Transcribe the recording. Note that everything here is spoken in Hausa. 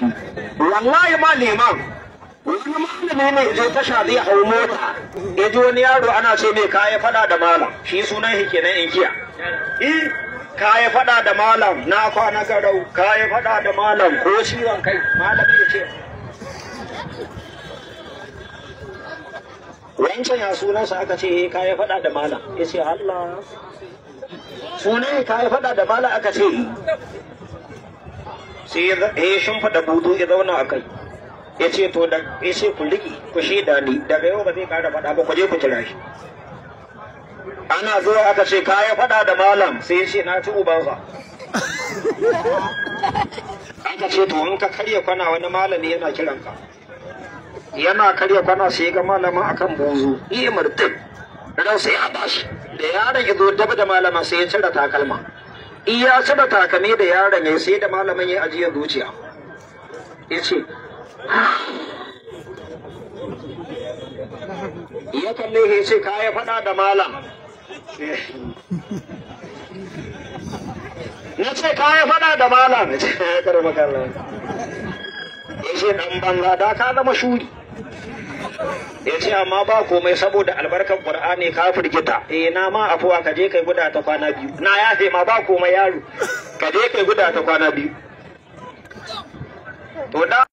shi wallahi ma liman wani malami ne je tasha zai hau mota ya ji wani yaro ana ce mai kaya fada da malam shi sunan shi kenan in kiya eh kaya fada da malam na kwana garau kaya fada da malam ko ciwon kai malami ya ce wancan ya sunansa aka ce eh kaya fada da malam ya ce Allah sunan kaya fada da malam aka ce sai ya shimfiɗa budu ya zauna a kai ya ce to da ya ce ku riƙe ku shaida ni daga yau ba zai ƙara faɗa ba ku je ku kira shi ana zuwa aka ce ka ya faɗa da malam sai ya ce na ci ubansa aka ce to in ka karya kwana wani malami yana kiran ka yana karya kwana sai ga malamin akan bozo iya murtin ran sai a bashi da yaron ya zo dab da malama sai ya cire takalma iya cire takame da yaron ya sai da malamin ya ajiye zuciya ya ce ya kalle ya ce ka ya faɗa da malam na ce ka ya faɗa da malam ya ce ya karba kallon ya ce ɗan banza da ka zama shuri ya ce amma ba komai saboda albarkar qur'ani ka firgita eh na ma afuwa ka je kai guda ta kwana biyu na yafe ma ba komai yaro ka je kai guda ta kwana biyu to da